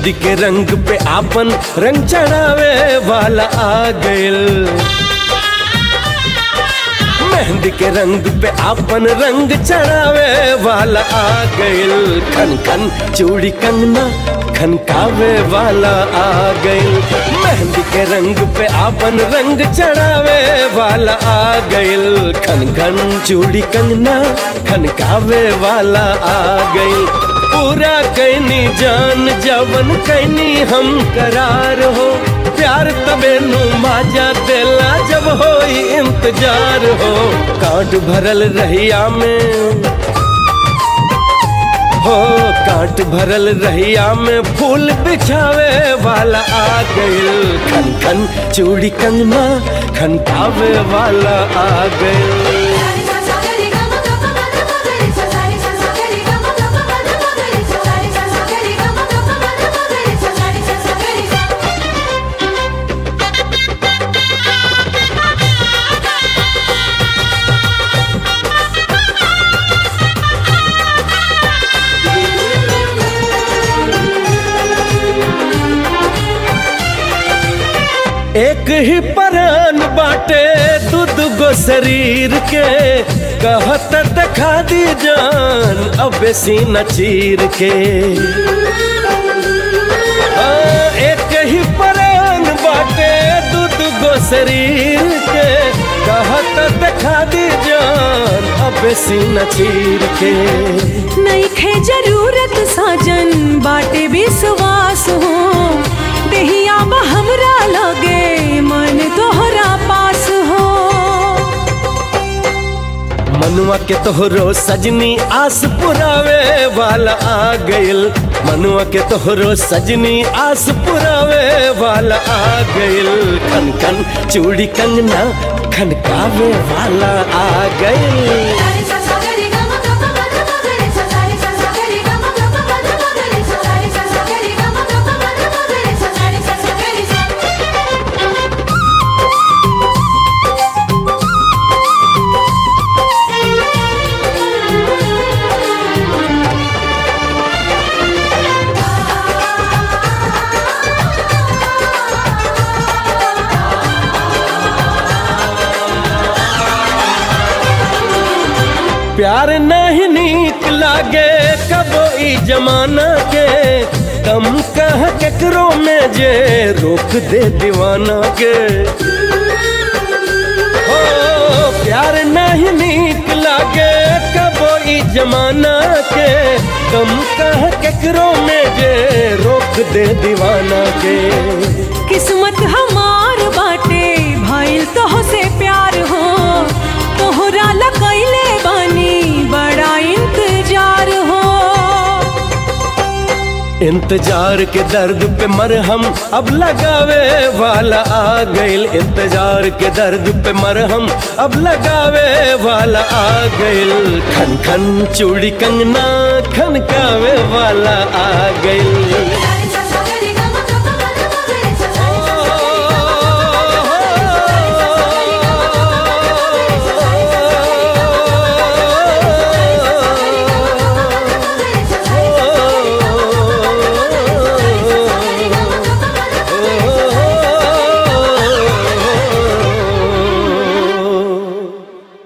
मेहंदी के रंग पे आपन रंग चढ़ावे वाला आ गइल मेहंदी के रंग पे आपन रंग चढ़ावे वाला आ गइल खन खन चूड़ी कंगना खनकावे वाला आ गइल मेहंदी के रंग पे आपन रंग चढ़ावे वाला आ गइल खन खन चूड़ी कंगना खनकावे वाला आ गइल पूरा कैनी जान जवन कैनी हम करार हो प्यार तबे नु माजा देला जब होई इंतजार हो कांट भरल रहिया में हो कांट भरल रहिया में फूल बिछावे वाला आ गइल खन खन चूड़ी कंगना खनकावे वाला आ गइल एक ही परान बाटे दूध गो शरीर के कहत दिखा दी जान अब सीना चीर के आ, एक ही परान बाटे दूध गो शरीर के कहत दिखा दी जान अब सीना चीर के नईखे जरूरत साजन बाटे विश्वास हो देहिया बा हमरा लगे मन तोहरा पास हो मनुआ के तोहरो सजनी आस पुरावे वाला आ गइल मनुआ के तोहरो सजनी आस पुरावे वाला आ गइल खन खन चूड़ी कंगना खनकावे वाला आ गइल प्यार नहीं नीक लागे कबो ई जमाना के कम कह केकरो में जे रोक दे दीवाना के हो प्यार नहीं नीक लागे कबो ई जमाना के कम कह केकरो में जे रोक दे दीवाना के किस्मत हमार बाटे भाईल तोह से प्यार हो तोहरा लगैले बानी बड़ा इंतजार हो इंतजार के दर्द पे मरहम अब लगावे वाला आ गइल इंतजार के दर्द पे मरहम अब लगावे वाला आ गइल खन खन चूड़ी कंगना खनकावे वाला आ गइल